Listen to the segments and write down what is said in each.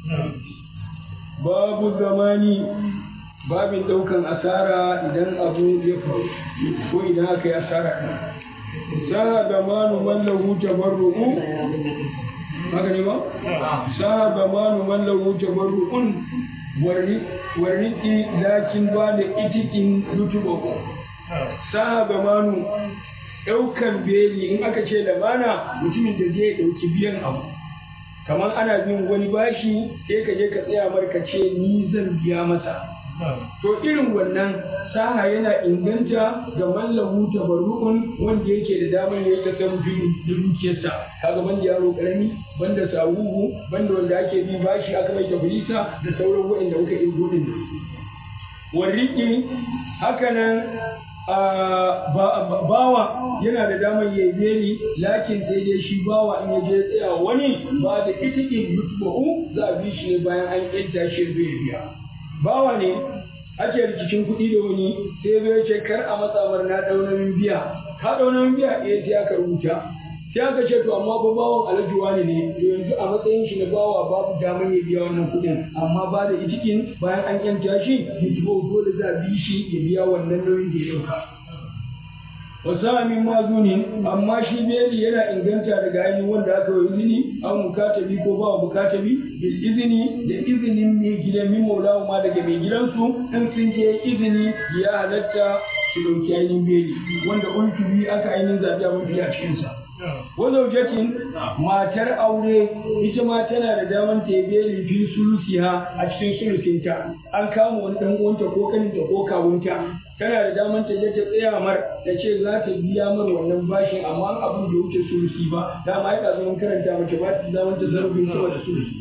babu zamani babin ɗaukan asara idan abu ya faru ko idan aka yi asara ɗin sa zamanu mallahu tabarru'u haka ne ba sa zamanu mallahu tabarru'un warriƙi lakin ba da itikin yutubu sa zamanu ɗaukan beli in aka ce lamana mutumin da zai ɗauki biyan abu kamar ana bin wani bashi sai ka je ka tsaya mar ka ce ni zan biya masa to irin wannan saha yana inganta ga mallahu tabarru'un wanda yake da damar ya tasarrufi da dukiyarsa kaga banda yaro karami banda sawuhu banda wanda ake bi bashi aka mai tafrisa da sauran waɗanda muka yi gudun nan warriki hakanan bawa yana da damar ya beli lakin sai dai shi bawa in ya je tsaya wani ba da itikin mutubu za a bi shi ne bayan an yanta shi zai biya bawa ne ake rikicin kuɗi da wani sai zai ce kar a matsamar na ɗaunamin biya ka ɗaunamin biya ɗaya sai aka rubuta sai aka ce to amma fa bawan alhaji wani ne to yanzu a matsayin shi na bawa babu damar ya biya wannan kuɗin amma ba da itikin bayan an yanta shi mutubu dole za a bi shi ya biya wannan nauyin da ya ɗauka wasa min mazunin amma shi beli yana inganta daga ainihin wanda aka yi izini an mukatabi ko ba mukatabi bil izini da izinin mai gidan min maulawu ma daga mai gidansu in sun je izini ya halatta su dauki ainihin beli wanda ultubi aka ainihin zabi abin fiye a cikinsa wazaujatin matar aure ita ma tana da daman ta yi beli fi sulusiha a cikin sulusinta an kama wani dan uwanta ko kaninta ko kawunta tana da daman ta je ta tsaya mar ta ce za ta biya mar wannan bashin amma abin da wuce sulusi ba dama ya kasu mun karanta mace ba ta daman ta zarafin sama da sulusi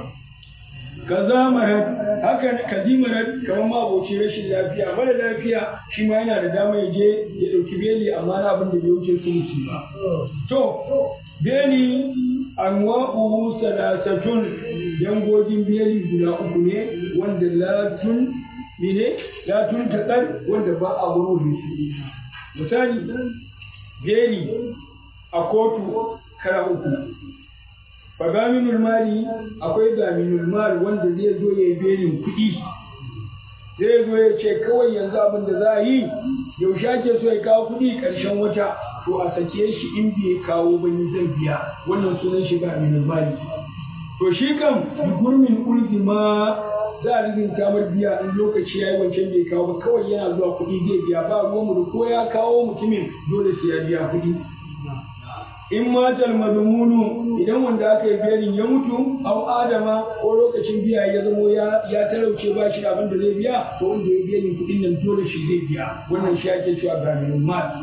kaza marat haka kazimarat kamar ma aboci rashin lafiya mara lafiya shi ma yana da dama ya je ya dauki beli amma na abin da bai wuce sulusi ba to beli anwa'uhu salasatun dangogin beli guda uku ne wanda latun mene la tun taƙar wanda ba a wurin su misali beli a kotu kara uku fa gaminul mali akwai gaminul mali wanda zai zo ya yi belin kuɗi zai zo ya ce kawai yanzu abin da za a yi yaushe ake so ya kawo kuɗi ƙarshen wata to a sake shi in bai kawo ba ni zan biya wannan sunan shi gaminul mali to shi kam gurmin ulfi ma za a rigin kamar biya in lokaci ya yi wancan bai kawo ba kawai yana zuwa kuɗi zai biya ba ruwanmu da ko ya kawo mutumin dole sai ya biya kuɗi in matal madumunu idan wanda aka yi biyarin ya mutu au adama ko lokacin biya ya zamo ya talauce ba shi abin da zai biya to wanda ya biyarin kuɗin nan dole shi zai biya wannan shi ake cewa gaminul mal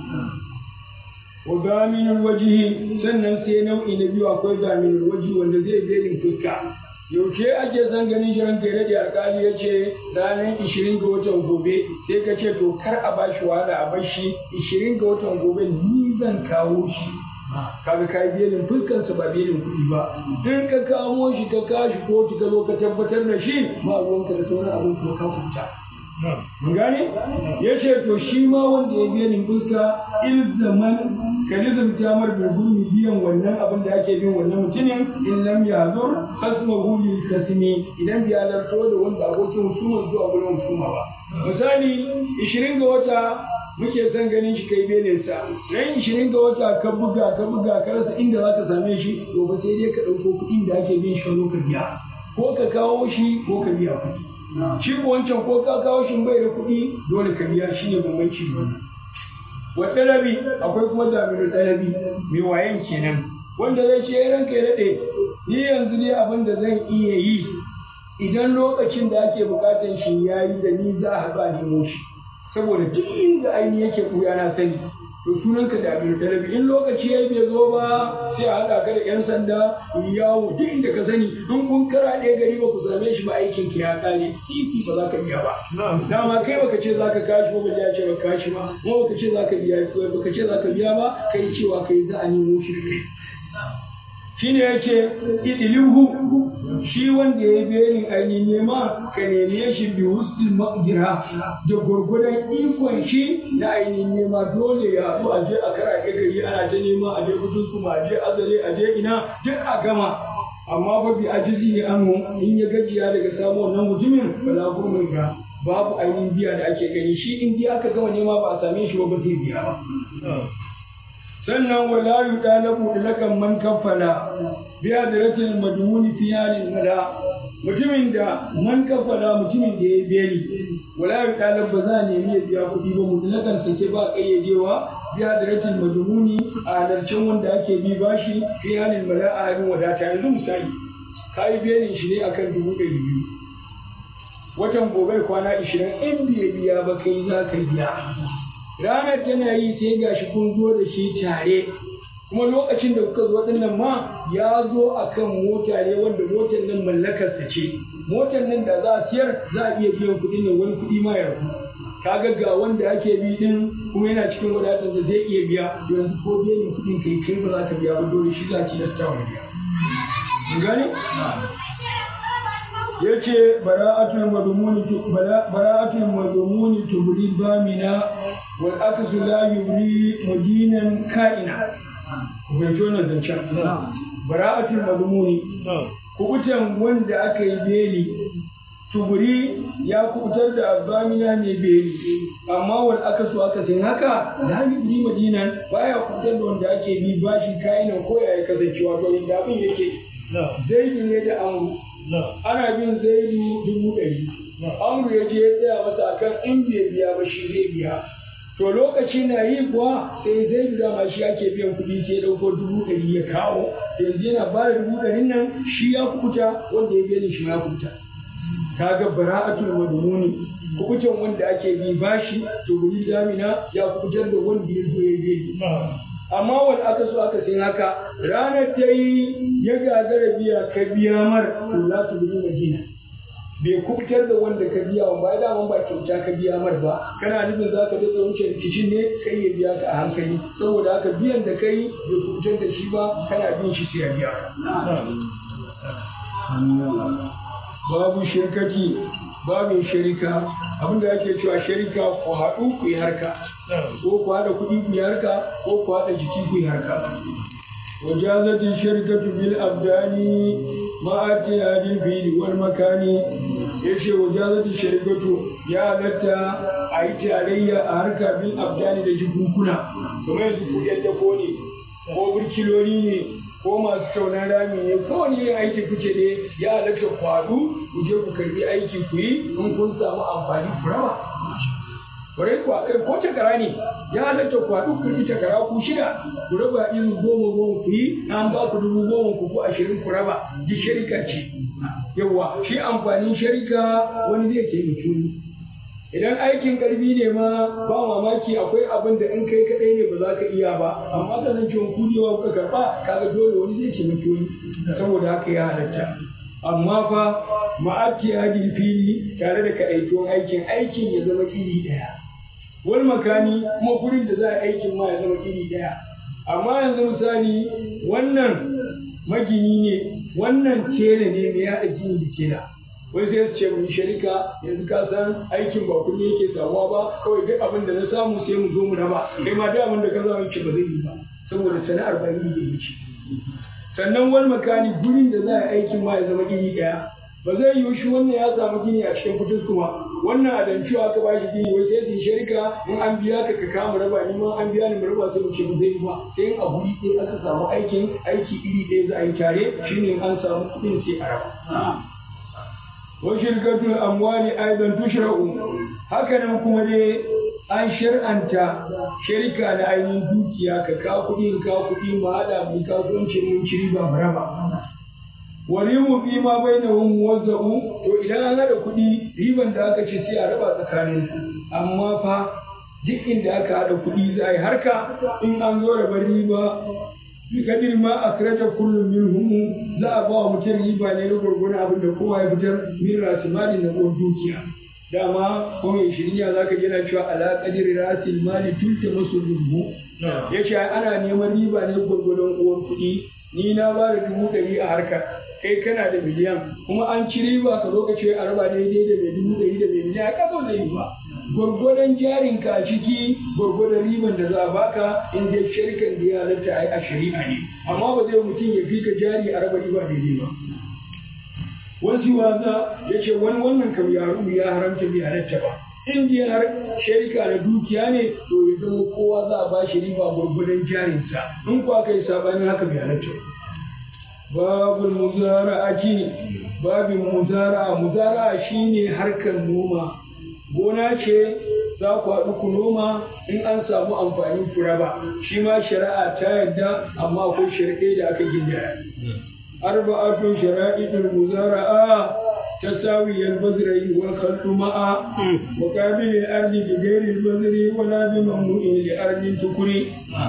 wa gaminul wajihi sannan sai nau'i na biyu akwai gaminul wajihi wanda zai biyarin fuska yaushe ake son ganin shi ranka ya daɗe alƙali ya ce ranar ishirin ga watan gobe sai ka ce to kar a bashi wahala a bar shi ishirin ga watan gobe ni zan kawo shi kaga ka yi belin fuskansa ba belin kuɗi ba in ka kamo shi ka kashi kotu ka zo ka tabbatar da shi ba ruwanka da sauran abin kuma ka kuta mun gane ya ce to shi ma wanda ya belin fuska ilzaman ka nizamta mar da gurmi biyan wannan abin da ake bin wannan mutumin in lam yazur khasmahu lil kasmi idan bi halarto da wanda abokin husuma zuwa gurin husuma ba misali 20 ga wata muke son ganin shi kai belin sa ran 20 ga wata ka buga ka buga ka rasa inda zaka same shi to ba sai dai ka dauko kuɗin da ake bin shi ka biya ko ka kawo shi ko ka biya kuɗi shi ko wancan ko ka kawo shi bai da kuɗi dole ka biya shi ne bambanci wannan wa ɗalabi akwai kuma damiru ɗalabi mai wayan kenan wanda zai ce ranka ya daɗe ni yanzu ne abin da zan iya yi idan lokacin da ake buƙatar shi ya yi da ni za a haɗu a nemo shi saboda duk inda aini yake ɓuya na sani to sunan ka damiru ɗalabi in lokaci ya bai zo ba sai a haɗa ka da 'yan sanda yawo duk inda ka sani in kun kara ɗaya gari ba ku same shi ba aikin ki ya ƙare titi ba za ka biya ba dama kai baka ce za ka kashi ba ya ce ba kashi ba kuma baka ce za ka biya baka ce za ka biya ba kai cewa kai za a nemo shi da kai shine yace idilihu shi wanda ya belin ainihin nema ka neme shi bi husnul maqdira da gurgudan ikon shi na ainihin nema dole ya haɗu a je a kara gari ana ta nema a je kudin kuma a je azare a je ina duk a gama amma fa bi ajizi anhu in ya gajiya daga samu wannan mutumin bala gurmin ga babu ainihin biya da ake gani shi in biya aka gama nema ba a same shi ba ba zai biya ba sannan wala yudalabu ilakan man kafala bi hadratil madmuni fi halin mala mutumin da man kafala mutumin da ya beli wala yudalabu ba za a nemi ya biya kuɗi ba mutlakan sake ba kayyadewa bi hadratil madmuni a halarcin wanda ake bi bashi fi halin mala a halin wadata yanzu misali ka yi belin shi ne akan dubu ɗari biyu watan gobe kwana ishirin in bai biya ba kai za ka biya ranar tana yi sai gashi kun zo da shi tare kuma lokacin da kuka zo dinnan ma ya zo a kan mota ne wanda motar nan mallakarsa ce motar nan da za a siyar za a iya biyan kuɗin nan wani kuɗi ma ya rabu kaga ga wanda ake bi din kuma yana cikin wadatar da zai iya biya yanzu ko biyan kuɗin kai kai ba za ka biya ba dole shi za ki lasta wa biya gani yace bara'atul madmuni bara'atul madmuni tubri bamina wal aksu la yubri mudinan ka'ina bai tona zancen bara'atul madmuni kubutan wanda aka yi beli tuburi ya kubutar da bamina ne beli amma wal akasu aka sin haka la yubri madinan baya kubutar da wanda ake bi bashi ka'inan ko ya kasance wato inda abin yake zaidu ne da amru ana bin zaidu dubu ɗari amru ya je ya tsaya masa akan in bai biya ba shi zai biya to lokaci na yi kuwa sai zaidu dama shi ake biyan kuɗi sai ya ɗauko dubu ɗari ya kawo yanzu yana ba da dubu ɗarin nan shi ya kukuta wanda ya biya shi ma ya kukuta kaga bara'atul madmuni kukutan wanda ake bi bashi to guri damina ya kukutar da wanda ya zo ya biya amma wani aka so aka sin haka ranar ta yi ya gagara biya ka biya mar to za su bi madina bai kubutar da wanda ka biya wa ba daman ba kyauta ka biya mar ba kana nufin za ka daɗa wuce rikicin ne kai ya biya ka a hankali saboda haka biyan da kai bai kubutar da shi ba kana bin shi sai ya biya babu shirkati babin shirika abinda ake cewa shirika ku haɗu ku yi harka ko ku haɗa kuɗi ku yi harka ko ku haɗa jiki ku yi harka wajazatin shirkatu bil abdani ma'ati hadin fili wal makani yace wajazatin shirkatu ya halatta a yi tarayya a harka bil abdani da jikunkuna kamar yanzu ku yadda ko ne ko burkiloli ne ko masu taunan rami ne ko wani yin aiki kuke ne ya halatta kwadu ku je ku karbi aiki ku yi in kun samu amfani ku raba kwarai kuwa kai ko takara ne ya halatta kwadu ku karbi takara ku shida ku raba irin goma goma ku yi an ba ku dubu goma ku ko ashirin ku raba ji sharika ce yawa shi amfanin sharika wani zai taimaki wani idan aikin karfi ne ma ba mamaki akwai abin da in kai kadai ne ba za ka iya ba amma kasancewa ku ne kuka karba kaga dole wani zai taimaki wani saboda haka ya halatta amma fa ma'abki hadin fili tare da kaɗaituwan aikin aikin ya zama iri ɗaya wal makani kuma gurin da za a aikin ma ya zama iri ɗaya amma yanzu misali wannan magini ne wannan tela ne mai yaɗa gini da tela wai sai su ce mun sharika yanzu ka san aikin ba kullum yake samuwa ba kawai duk abin da na samu sai mu zo mu raba kai ma duk abin da ka zama ce ba zai yi ba saboda sana'ar ba iri da yake sannan wani makani gurin da za a yi aikin ma ya zama iri ɗaya ba zai yiwu shi wannan ya samu gini a cikin fitus kuma wannan a danciwa aka ba shi gini wai sai su sharika in an biya ka ka kama raba ni ma an biya ni mu raba sai mu ce ba zai yi ba sai in a guri ɗaya aka samu aikin aiki iri ɗaya za a yi tare shine an samu kuɗin sai a raba وشركة الأموال أيضا تشرع هكذا kuma dai an shar'anta shirka na ainihin dukiya ka ka kuɗi ka kuɗi mu haɗa mu kasuwanci mun ci riba mu raba wani mu fi ma bai na hun wazza'u to idan an haɗa kuɗi riban da aka ce sai a raba tsakanin amma fa duk inda aka haɗa kuɗi za a yi harka in an zo rabar riba bikadir ma akraja kullum minhum za a ba wa mutum riba ne na gurgurun abin da kowa ya fitar min rasimali na uwar dukiya dama ko mai shirya za ka gina cewa ala kadir rasil mali tulta masu rubu ya ce ana neman riba ne gurgurun uwar kuɗi ni na ba da dubu ɗari a harkar kai kana da miliyan kuma an ci riba ka zo ka ce a raba daidai da mai dubu ɗari da mai miliyan ka zo zai yi ba gwargwadon jarinka a ciki gwargwadon riban da za a baka in dai sharikan da ya halatta a yi a shari'a ne amma ba zai mutum ya fi ka jari a raba riba daidai ba wasu waza ya ce wani wannan kam yaro ya haramta bai halatta ba in dai har sharika na dukiya ne to ya zama kowa za a ba shi riba gwargwadon jarinsa in kuwa kai sabanin haka bai halatta babul muzara'ati babin muzara'a muzara'a shine harkar noma gona ce za ku haɗu ku noma in an samu amfanin ku raba shi ma shari'a ta yadda amma akwai shari'a da aka gindaya arba'atun shara'idul muzara'a تساوي البذر والخلط معا وقابل الأرض بغير البذر ولا بممنوع لأرض تكري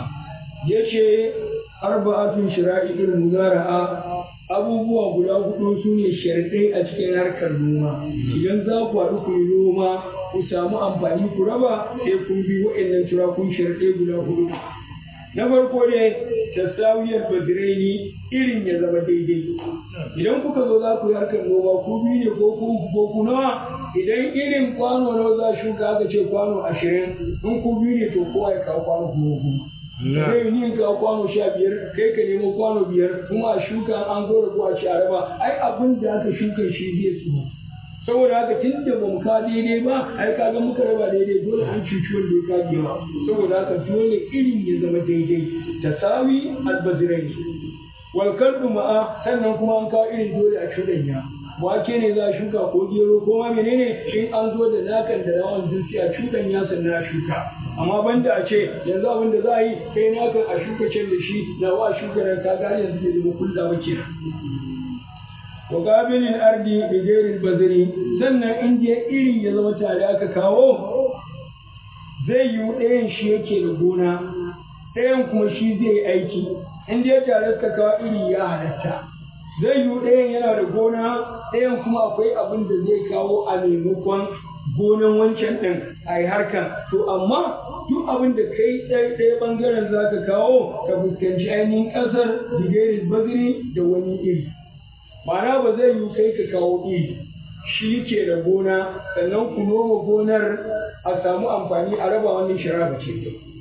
يشي أربعة شرائع المزارعة abubuwa guda hudu su ne sharɗai a cikin harkar noma idan za ku haɗu ku yi noma ku samu amfani ku raba sai kun bi waɗannan turakun sharɗai guda hudu na farko ne tasawiyar badiraini irin ya zama daidai idan kuka zo za ku yi harkar noma ku biyu ne ko ku ko ku nawa idan irin kwano nawa za shuka aka ce kwano ashirin in ku biyu ne to kowa ya kawo kwano goma goma zai ni ka kwano sha biyar kai ka nemo kwano biyar kuma a shuka an zo da kuwa ci a raba ai abin da aka shuka shi zai tsoro saboda haka tun da bamu ka daidai ba ai ka ga muka raba daidai dole an cuci wanda ya kage ba saboda haka dole irin ya zama daidai tasawi albazirai wal kalbu ma'a sannan kuma an kawo irin dole a cuɗanya wake ne za a shuka ko gero ko ma menene in an zo da nakan da rawan jinsi a cuɗanya sannan a shuka amma banda a ce yanzu abin da za a yi kai nakan a shuka can da shi na wa shuka da ka gane yanzu bai zama kulla ba kenan wa gabilin ardi bi ghairil bazri sannan in je iri ya zama tare aka kawo zai yi ɗayan shi yake da gona ɗayan kuma shi zai yi aiki in je tare suka kawo iri ya halatta zai yi ɗayan yana da gona ɗayan kuma akwai abin da zai kawo a maimakon gonan wancan ɗin a yi harkan to amma duk abin da kai ɗaya ɓangaren za ka kawo ka fuskanci ainihin ƙasar digerin baziri da wani iri ma'ana ba zai yi kai ka kawo iri shi ke da gona sannan ku noma gonar a samu amfani a raba wannan shara ce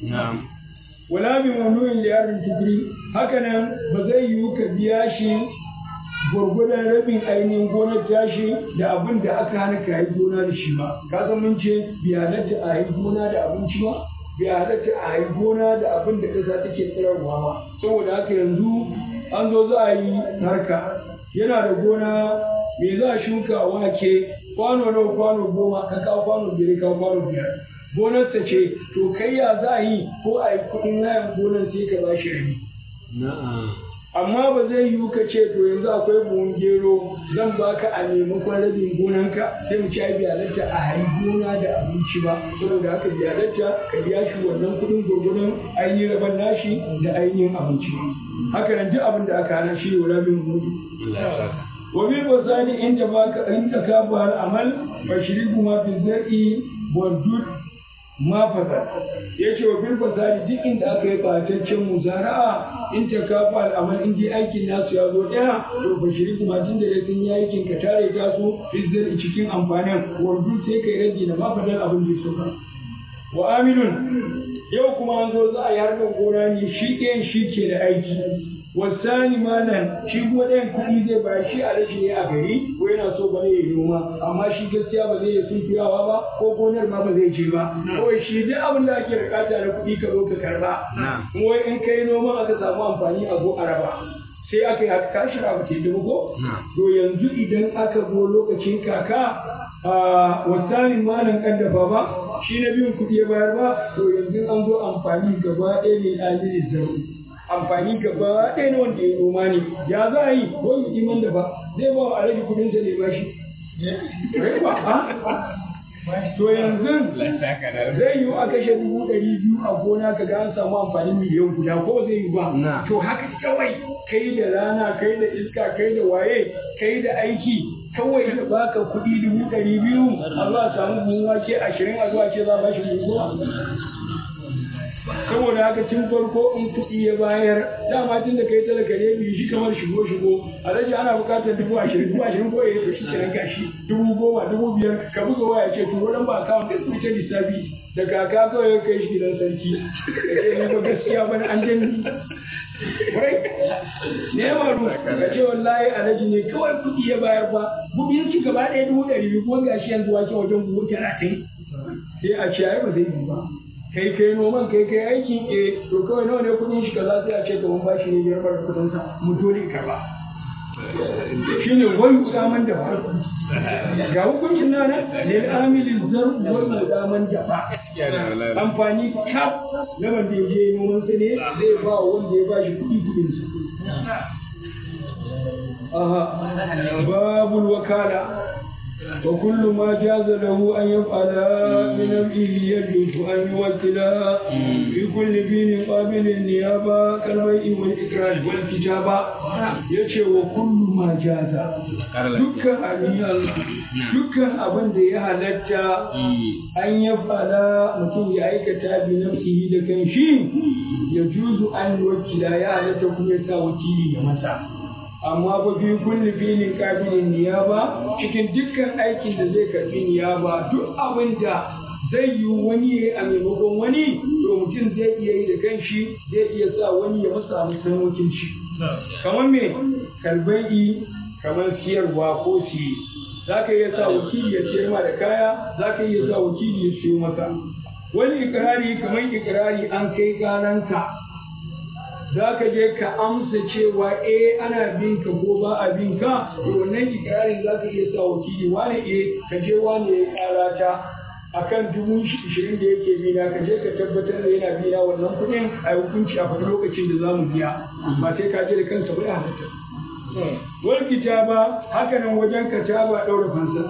wala bi mamnu'in li yarin tibri hakanan ba zai yi ka biya shi gwargwadon rabin ainihin gonar tashi da abin da aka hana ka yi gona da shi ba ka san mun ce bi halatta a yi gona da abinci ba bi halatta a yi gona da abin da ƙasa take tsirarwa ba saboda haka yanzu an zo za a yi harka yana da gona me za a shuka wake kwano nawa kwano goma ka kawo kwano biyar ka kwano biyar gonarsa ce to kai ya za a yi ko a yi kuɗin hayan gonar sai ka ba shi rabi amma ba zai yiwu ka ce to yanzu akwai buhun gero zan baka a maimakon rabin gonanka sai mu ci ai biyalarta a hari gona da abinci ba saboda haka biyalarta ka biya shi wannan kuɗin gurgurun ainihin raban nashi da ainihin abinci haka nan duk abin da aka hana shi wa rabin mudu wa bil wasani inda baka inda ka bar amal fashriku ma fi zar'i wa dud ma fasa ya ce wa bil fasadi duk inda aka yi ɓataccen muzara'a in ta kafa al'amal in dai aikin nasu ya zo ɗaya to ba shiri kuma tun da ya sun yi aikin ka tare ta su fizzar cikin amfanin wanzu sai kai rage da mafadar abin da suka wa aminun yau kuma an zo za a yi harkar gona ne shi ɗayan shi ke da aiki wasani malan shi kuma ɗayan kuɗi zai bayar shi a rashi ne a gari ko yana so ba ne ya noma amma shi gaskiya ba zai iya sunkuyawa ba ko gonar ma ba zai je ba kawai shi duk abin da ake bukata na kuɗi ka zo ka karba wai in kai noma aka samu amfani a zo a raba sai aka yi haka kashi abu ke dubu ko to yanzu idan aka zo lokacin kaka a wasanin malam kaddafa ba shi na biyun kuɗi ya bayar ba to yanzu an zo amfani gaba ɗaya ne amini zaruri amfani gaba ɗaya na wanda ya noma ne ya za a yi ko yi iman da ba zai ba wa alaji kudin sa ne ba shi to yanzu zai yi a kashe dubu ɗari biyu a gona ka ga an samu amfanin miliyan guda ko zai yi ba to haka kawai kai da rana kai da iska kai da waye kai da aiki kawai da baka kuɗi dubu ɗari biyu Allah samu buhun wake ashirin a zuwa ce za ba shi buhu saboda haka tun farko in kuɗi ya bayar dama tun da kai talaka ne biyu shi kamar shigo shigo alhaji ana buƙatar dubu ashirin dubu ashirin ko ya to shi kenan gashi dubu goma dubu biyar ka buga waya ce to wurin ba akawun duk su ta lissafi da kaka kawai ya kai shi gidan sarki ya ce ni ba gaskiya ba an jin Kurai, ne ya maru ka ce wallahi alhaji ne kawai kuɗi ya bayar ba buɗin shi gaba ɗaya dubu ɗari biyu kuma gashi yanzu wake wajen buhu talatin sai a ce ai ba zai yi ba kai kai noman kai kai aikin eh to kawai nawa ne kuɗin shi kaza sai a ce kaman bashi ne biyar bar kuɗin sa mu dole ka ba shine wani kudaman da ba ga hukuncin nana lil amilin zar wani kudaman da ba amfani kaf na wanda ya je noman sa ne zai ba wanda ya bashi kuɗi kuɗin sa aha babul wakala وكل ما جاز له أن يفعل من أمره يجوز أن يوكل في كل دين قابل النيابة كالبيع والإكراه والكتابة يشي وكل ما جاز دكا أنيال دكا أبن دي هلتا أن يفعل متين يأيكتا بنفسه لكن شيء يجوز أن يوكل يا هلتا كم يسا وكيلي يمسا amma ba fi kulli filin kabilin niyaba cikin dukkan aikin da zai karbi niyaba duk abin da zai yi wani ya a maimakon wani to mutum zai iya yi da kanshi zai iya sa wani ya masa musan wakilci kamar me kalbai kamar siyarwa ko siye za ka iya sa wakili ya siyar ma da kaya za ka iya sa wakili ya siyo maka wani ikirari kamar ikirari an kai garanka za ka je ka amsa cewa eh ana bin ka ko ba a bin ka to wannan ikirarin za ka iya sa wakili wani eh ka je wani ya kara ta akan dubu ishirin da yake bina ka je ka tabbatar da yana bina wannan kuɗin a hukunci a faɗi lokacin da za mu biya ba sai ka je da kansa ba ya halatta wal kitaba haka nan wajen kataba ɗaura fansa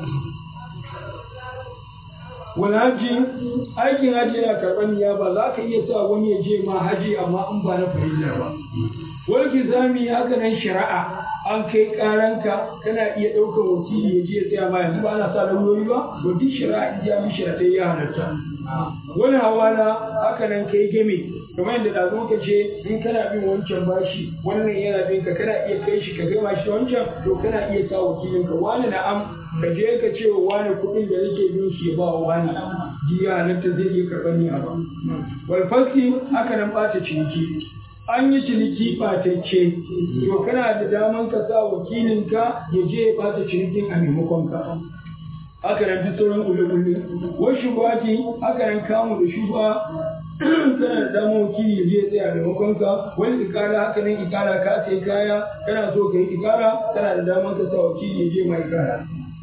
wani haji aikin haji yana karɓar niyaba za ka iya sa wani ya je ma haji amma in ba na fahimta ba wani kizami haka nan shari'a an kai karanka kana iya ɗaukar wakili ya je ya tsaya ma yanzu ba ana sa lauyoyi ba to duk shari'a in ya mi shari'a ya halatta wani hawala haka nan kai game kamar yadda da zo ka ce in kana bin wancan bashi wannan yana bin ka kana iya kai shi ka gama shi wancan to kana iya sa wakilinka wani na'am ka je ka ce wa wani kuɗin da nake bin shi ya ba wa wani jiya halatta zai iya karɓar ni a ba wal faski haka nan ɓata ciniki an yi ciniki ɓatacce to kana da daman ka sa wakilinka ya je ya ɓata cinikin a maimakon ka haka nan duk sauran ƙulle-ƙulle wasu shubati haka nan kamu da shuba kana da damar wakili ya je ya tsaya maimakon ka wani ikara haka nan ikara ka sai kaya kana so ka yi ikara kana da damar ka sa wakili ya je ma ikara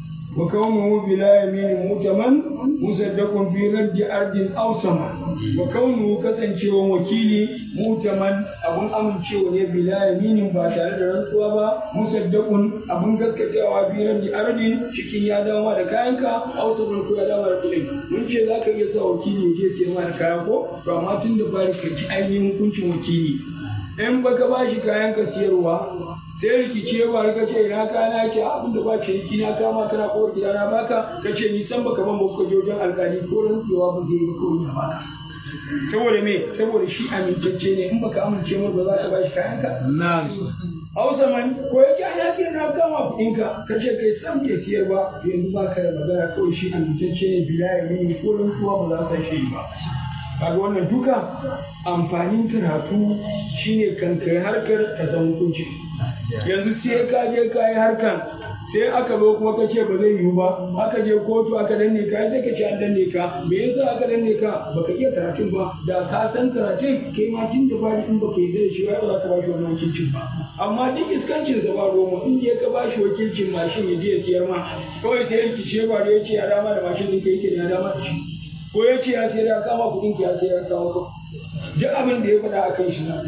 وكونه بلا يمين مؤتمن مصدق في رد أرض أو سماء وكونه كسنشي وكيلي مؤتمن أبن أمن شيء بلا يمين باتار رنسوا با مصدق أبن كسكتوا في رد أرض شكين يا داما da kayanka أو سماء ko ya dama da kuɗin mun ce za ka iya sa wakili ya je siyar ma da kaya ko to amma tun da bari ka ci ainihin hukuncin wakili in baka ba shi kayan ka siyarwa sai rikici ya faru ka ce ina kana ke abin da ba ce yaki na kama kana kowar gida na baka ka ce ni san baka ban baka je wajen alkali ko rantsewa ba zai yi ko ya baka saboda me saboda shi amintacce ne in baka amince mar ba za ka ba shi kayan ka Na'am. Hausa man ko yake an yaki na kama kuɗin ka ka ce kai san bai siyar ba to yanzu ba ka da magana kawai shi amintacce ne bila ya mini ko rantsuwa ba za ka shi ba kaga wannan duka amfanin karatu shine kan kai harkar ka san hukunci yanzu sai ka je ka yi harkan sai aka zo kuma ka ce ba zai yiwu ba aka je kotu aka danne ka sai ka ce an danne ka me yasa aka danne ka baka iya karatun ba da ka san karatun kai ma tun da bari in baka yi da shi ba za ka ba shi wannan wakilcin ba amma duk iskancin sa ba roma in je ka ba shi wakilcin mashin ya je ya siyar ma kawai sai yanki ce ba da ya ce ya dama da mashin ɗin ka yake da ya dama da shi ko ya ce ya sayar ya kama kuɗin ki ya sayar ya kawo ka duk abin da ya faɗa a kan shi na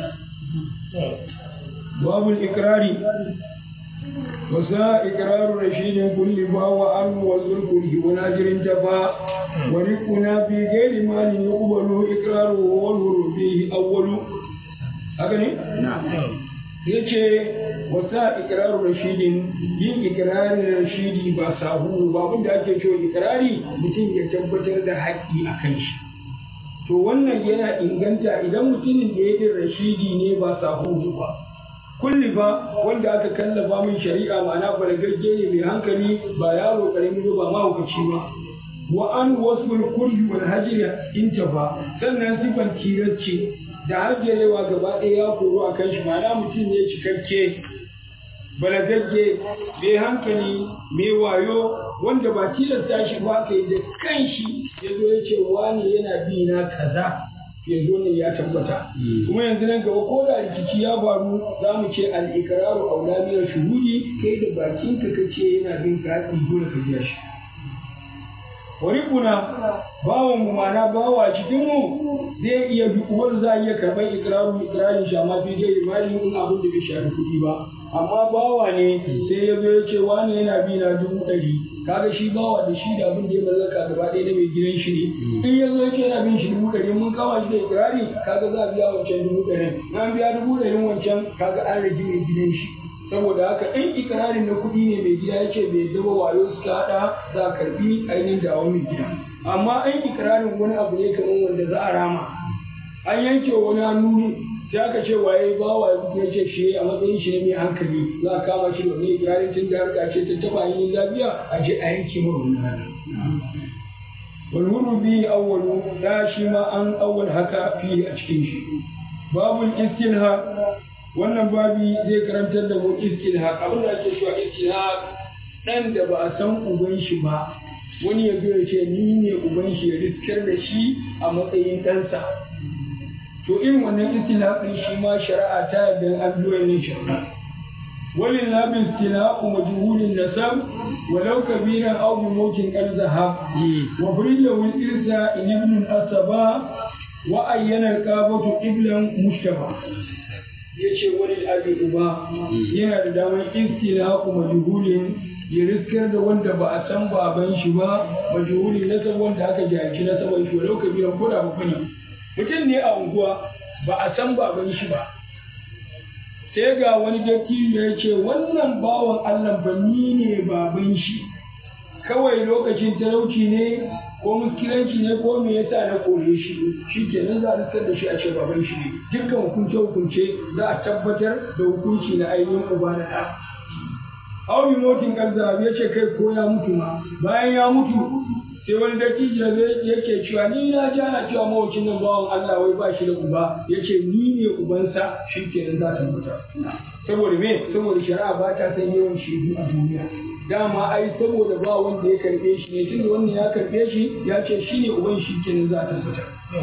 باب الإقرار وسا إقرار رشيد كل فهو عنه وذل كله وناجر انتفى ورقنا في غير مال يقبل إقراره والهر فيه أول هكذا Na'am. yace wasa ikraru rashidin yin ikrarin rashidi ba sahu ba abin da ake cewa ikrari mutum ya tabbatar da haƙƙi a kan shi to wannan yana inganta idan mutumin da ya yi rashidi ne ba sahuhu ba kulli fa wanda aka kallafa min shari'a ma'ana balagagge ne mai hankali ba yaro karami ba ma hukaci ba wa an wasful kulli wal hajri intafa sannan sifan tiracce da hajjarewa gaba ɗaya ya koro a kan shi ma'ana mutum ne cikakke balagagge mai hankali mai wayo wanda ba tilasta shi ba ka yi da kanshi ya zo ya ce wani yana bi na kaza ya zo ne ya tabbata kuma yanzu nan gaba ko da rikici ya faru za mu ce al-iqraru aulamiyar shuhudi kai da bakinka kace yana bin ka haƙi dole ka biya shi wani kuna bawan mu mana bawa cikin mu zai iya uwar za iya karɓar ikirarin ikirarin shi amma fi dai imani in abin da bai shafi kuɗi ba amma bawa ne sai ya zo ya ce wani yana bi na dubu ɗari kaga shi bawa da shi da abin da ya mallaka gaba ɗaya na mai gidan shi ne in ya zo ya ce yana bin shi dubu ɗari mun kama shi da ikirari kaga za a biya wancan dubu ɗarin na biya dubu ɗarin wancan kaga an rage mai gidan shi saboda haka in ikirarin na kuɗi ne mai gida ya ce bai zama wayo suka haɗa za a karɓi ainihin dawo mai gida amma in ikirarin wani abu ne kamar wanda za a rama an yanke wani hannu ne sai aka ce waye ba wa ya ce shi a matsayin shi ne mai hankali za a kama shi da wani ikirarin tun da harka ce ta taba yin lafiya a je a yanke mara wani hannu wal hurubi awwalu da shi ma an awwal haka fi a cikin shi babul istinha wannan babi zai karantar da mu istilhaq abin da ake cewa istilhaq dan da ba a san uban shi ba wani ya zo ya ce ni ne uban shi ya riskar da shi a matsayin ɗansa to irin wannan istilhaqin shi ma shari'a ta yarda an biyo ne shari'a walin labin istilhaqu majhulin nasab walau kabiran aw bi mawkin qad zahab wa burida wal irsa in ibn asaba wa ayyana al-qabatu iblan mushtaba ya ce wani abin uba yana da damar istilahu majhulin ya riskar da wanda ba a san baban shi ba majhulin na san wanda aka jahilci na saman shi walau kabiran ko da ba ne mutum ne a unguwa ba a san baban shi ba sai ga wani dattijo ya ce wannan bawan Allah ba ni ne baban shi kawai lokacin talauci ne ko muskilanci ne ko me yasa na kore shi shi kenan za a rikar da shi a ce baban shi ne dukkan hukunce hukunce za a tabbatar da hukunci na ainihin uba na ɗa Aubi motin karza ya ce kai ko ya mutu ma bayan ya mutu sai wani dattijo yake cewa ni na ji ana cewa mawacin nan bawan Allah wai ba shi da uba ya ce ni ne ubansa shi kenan za ta mutu saboda me saboda shari'a ba ta san yawan shaidu a duniya dama ai saboda ba wanda ya karbe shi ne tunda wannan ya karbe shi ya ce shi ne uban shi kenan za ta mutu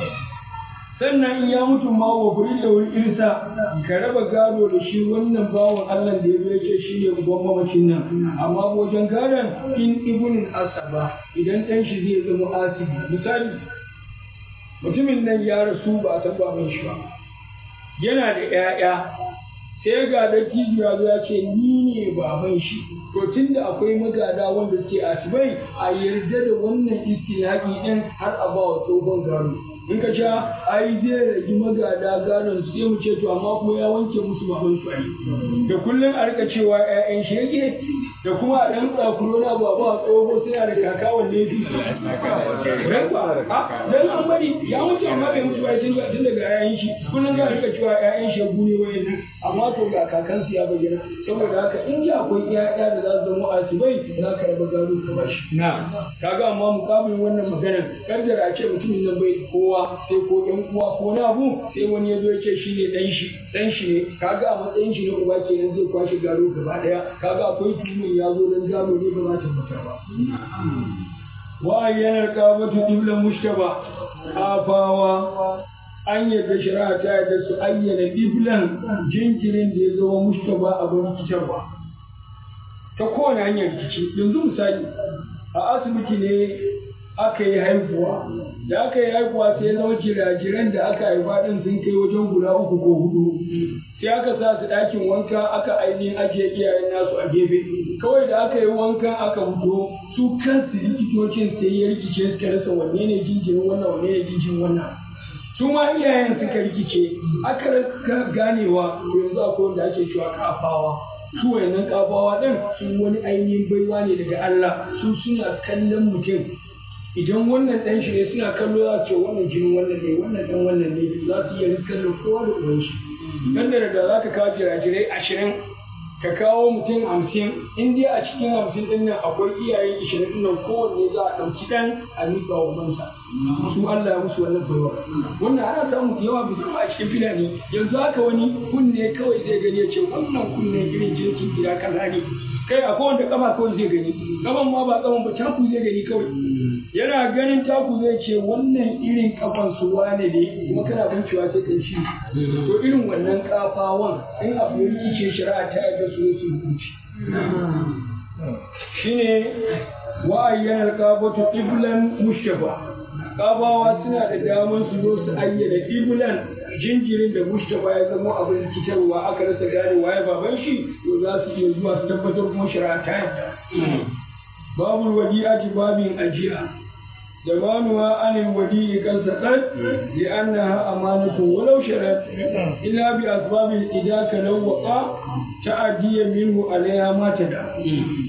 sannan in ya mutu ma wa furi da wuri irsa ka raba gado da shi wannan bawan Allah da ya zo ce shi ne uban mamacin nan amma wajen gadon in ibnin asaba idan ɗan shi zai zama asibi misali mutumin nan ya rasu ba a san baban shi ba yana da 'ya'ya sai ga dattijo ya zo ya ce ni ne baban shi to tunda akwai magada wanda suke asibai a yarda da wannan istilaki din har a ba wa tsohon gado in ka sha ai zai rage magada gadon su sai mu ce to amma kuma ya wanke musu baban su ai da kullum a rika cewa ƴaƴan shi yake da kuma a ɗan tsakuro na ba ba tsoho suna da kaka wanne fi dan an bari ya mutu amma bai mutu ba tun daga ƴaƴan shi kullum za a rika cewa ƴaƴan shi gune wayannan amma to ga kakansu ya bayyana saboda haka in ji akwai ƴaƴa da za su zama asibai za ka raba gado ka bashi na kaga amma mukamin wannan maganar kaddara a ce mutumin nan bai kowa sai ko ɗan uwa ko na abu sai wani ya zo ya ce shi ne ɗan shi ɗan shi ne kaga a matsayin shi na uba kenan zai kwashe gado gaba ɗaya kaga akwai tuhumin ya zo don gado ne ba za ta mutu ba wa ayyana qabatu iblan mushtaba afawa an yadda shari'a ta yadda su ayyana iblan jinkirin da ya zama mushtaba abin rikitarwa ta kowane hanyar rikici yanzu misali a asibiti ne aka yi haihuwa da aka yi haihuwa sai zama jirajiran da aka haifa din sun kai wajen guda uku ko hudu sai aka sa su ɗakin wanka aka ainihin ajiye iyayen nasu a gefe kawai da aka yi wanka aka fito su kansu likitocin sai ya rikice suka rasa wanne ne jinjirin wannan wanne ne jinjirin wannan su ma iyayen suka rikice aka rasa ganewa yanzu akwai wanda ake cewa kafawa su wayannan kafawa din su wani ainihin baiwa ne daga Allah su suna kallon mutum idan wannan ɗan shi ne suna kallo za su ce wannan jinin wannan ne wannan ɗan wannan ne za su iya riskar da kowa da uwan shi dan da da za ka kawo jirajirai ashirin ka kawo mutum hamsin in dai a cikin hamsin ɗin nan akwai iyayen ishirin ɗin nan kowanne za a ɗauki ɗan a miƙa wa mansa su Allah ya musu wannan baiwa wannan ana samu yawa musamman a cikin filani yanzu haka wani kunne kawai zai gani ya ce wannan kunne irin jinsin gida kaza ne kai a kowanne kafa kawai zai gani kafan ma ba kafan ba taku zai gani kawai yana ganin taku zai ce wannan irin kafan su wane ne kuma kana bincewa sai kai shi to irin wannan kafawan in abu ya rikice shari'a ta yarda su su hukunci shine wa ayyana qabatu iblan mushtafa kabawa suna da damar su zo su ayyana iblan jinjirin da mushtafa ya zama abin rikitarwa aka rasa gane waye baban shi to za su iya zuwa su tabbatar kuma shari'a ta yarda babul wadi'ati babin ajiya زمانها عن الوديع قد سقط لأنها أمانة ولو شرت إلا بأسباب الإداك لو وقع تأدي منه عليها ما تدع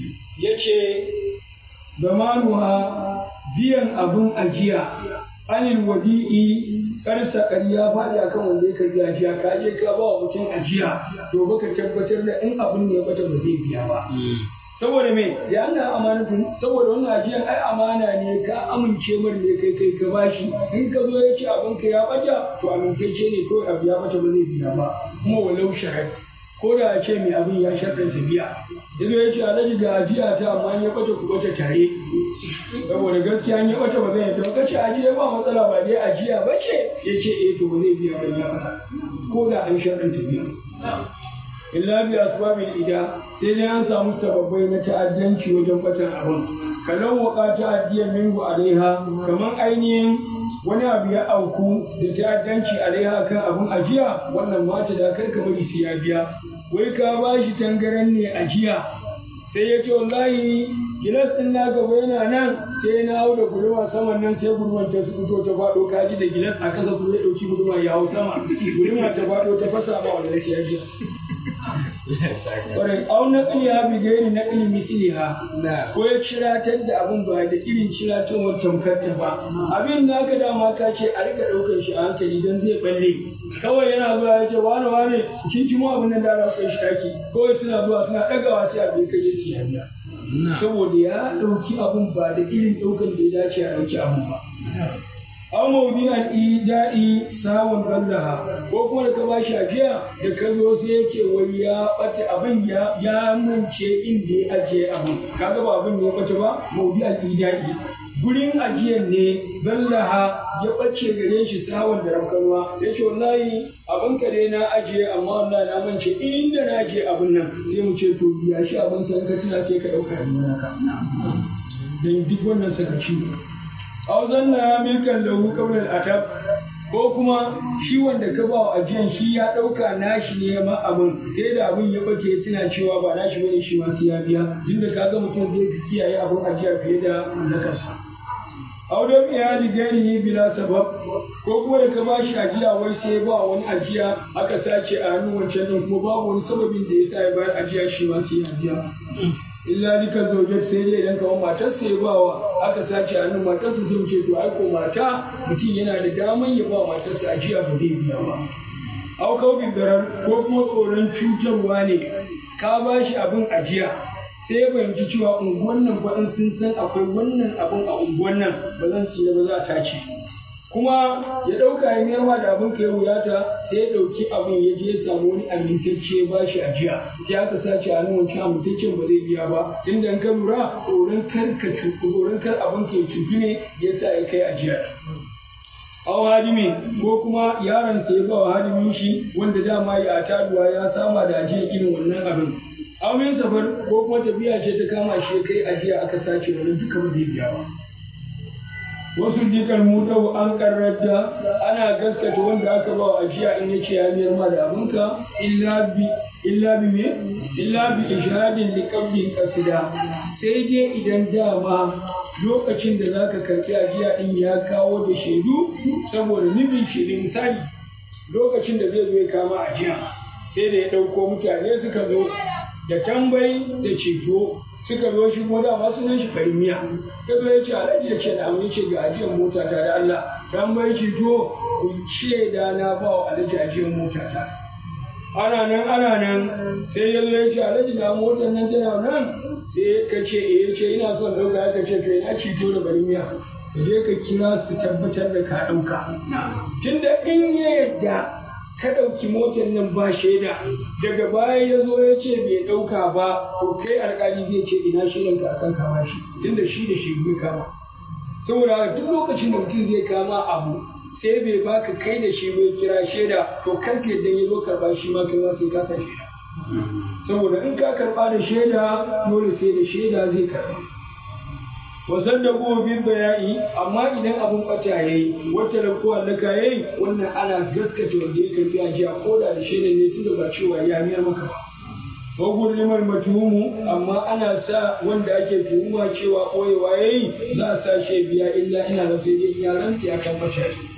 يجي زمانها biyan abin ajiya anil wadi'i karsa ƙarya faɗi akan wanda ya karbi ajiya ka je ka ba wa mutum ajiya to baka tabbatar da in abin ne bata ba zai biya ba saboda me ya ana amanatun saboda wannan ajiyan ai amana ne ka amince mar ne kai kai ka bashi in ka zo ya ce abin ka ya bata to amintacce ne kawai abu ya bata ba zai biya ba kuma walau shahad ko da ce mai abin ya sharɗanta biya yazo ya ce alhaji ga ajiya ta amma ya bata ku bata tare saboda gaskiya ya bata ba zai yadda ka ce ajiya ba matsala ba dai ajiya ba ce ya ce eh to ba zai biya ba ya bata ko da an sharɗanta biya illa bi asbabil ida sai dai an samu sababbai na ta'addanci wajen batan abin kalau waka ta'addiya minhu alaiha kaman ainihin wani abu ya auku da ta'addanci alaiha kan abin ajiya wannan mata da kar ka bari sai ya biya wai ka ba shi tangaran ne ajiya sai ya ce wallahi gilas din na gaba yana nan sai na hau da guduma saman nan sai guduman ta fito ta faɗo kaji da gilas a kasa kuma ya ɗauki guduma ya hau sama guduma ta faɗo ta fasa ba wannan sai ya biya Kwarai, au na ya bi gairi na ƙili misliha ko ya ciratar da abin ba da irin ciratowar tamkarta ba. Abin da aka dama ka ce a rika ɗaukar shi a hankali don zai balle. Kawai yana zuwa ya ce wani wani kin kimo abin nan da ana kai shi daki. Kawai suna zuwa suna ɗagawa sai abin kai ya ci hanya. Saboda ya ɗauki abin ba da irin ɗaukar da ya dace a ɗauki abin ba. aw mawdi'an ida'i sawun ballaha ko kuma da ka bashi ajiya da ka zo sai ya ce wai ya bata abin ya ya mance inda ya ajiye abin kaga ba abin ne ya bace ba mawdi'an ida'i gurin ajiyar ne ballaha ya bace gare shi sawun da ramkanwa ya ce wallahi abin ka dai na ajiye amma wallahi na mance inda na ajiye abin nan sai mu ce to biya shi abin san ka tuna sai ka dauka yanzu naka dan duk wannan sakaci ne aw zanna milkan lahu qabla al-atab ko kuma shi wanda ka ba wa ajiyan shi ya dauka nashi ne ma abin sai da abin ya bace tana cewa ba nashi bane shi ma sai ya biya tunda kaga mutum zai fi kiyaye abin ajiya fiye da mallakarsa aw da biya li gairihi bila sabab ko kuma da ka ba shi ajiya wai sai ba wani ajiya aka sace a hannun wancan din kuma babu wani sababin da ya sa ya bayar ajiya shi ma sai ya biya illa dika zaujet sai dai idan kamar matar sai ba wa aka sace hannun matarsa sai ce to ai ko mata mutum yana da daman ya ba matarsa ajiya ba zai biya ba au kau darar ko kuma tsoron cutarwa ne ka ba shi abin ajiya sai ya fahimci cewa unguwan nan fa in sun san akwai wannan abin a unguwan nan ba zan tsira ba za a tace kuma ya ɗauka ya mayarwa da abin ka ya wuyata sai ya ɗauki abin ya je ya samu wani amintacce ba shi ajiya sai aka sace a nan wancan amintaccen ba zai biya ba inda in ka lura tsoron kar ka tsoron kar abin ka ya cutu ne ya sa ya kai ajiya aw hadimi ko kuma yaron sa ya ba wa hadimin shi wanda dama ya taduwa ya sama da ajiya irin wannan abin aw min safar ko kuma tafiya ce ta kama shi ya kai ajiya aka sace wannan duka ba zai biya ba wasu jikan mutau an karrata ana gaskata wanda aka ba wa ajiya in yace ya miyar ma da abinka illa bi illa bi me illa bi ishadin li qabli qasida sai dai idan dama lokacin da zaka karbi ajiya din ya kawo da shaidu saboda nufin shaidu misali lokacin da zai zo ya kama ajiya sai da ya ɗauko mutane suka zo da tambayi da ceto suka zo shi kuma dama sunan shi farin miya ya zo ya ce alhaji ya ce da amma ce ga ajiyar mota ta da Allah dan bai shi to ku ce da na ba wa alhaji ajiyar mota ta ana nan ana nan sai ya zo ya ce alhaji na motar nan tana nan sai ka ce eh ya ce ina son ɗauka ya ka ce to ina cito da farin miya ka je ka kira su tabbatar da ka ɗauka tunda in ya yadda ka ɗauki motar nan ba shaida daga baya ya zo ya ce bai ɗauka ba to kai alƙali zai ce ina shaidan ka akan kama shi tunda shi da shi bai kama saboda duk lokacin da mutum zai kama abu sai bai baka kai da shi bai kira shaida to kan ka yadda ya zo karɓa shi ma kai ma sai ka sa shaida saboda in ka karɓa da shaida dole sai da shaida zai karɓa wasan da kuma bin bayani amma idan abun bata yayi wata da kowa da ka yayi wannan ana gaskata wanda ya karbi ajiya ko da da shaidan ne tunda ba cewa ya miyar maka ba wa gurrimar matuhumu amma ana sa wanda ake tuhuma cewa koyewa yayi za a sa shi biya illa ina da sai dai ya rantsi akan bata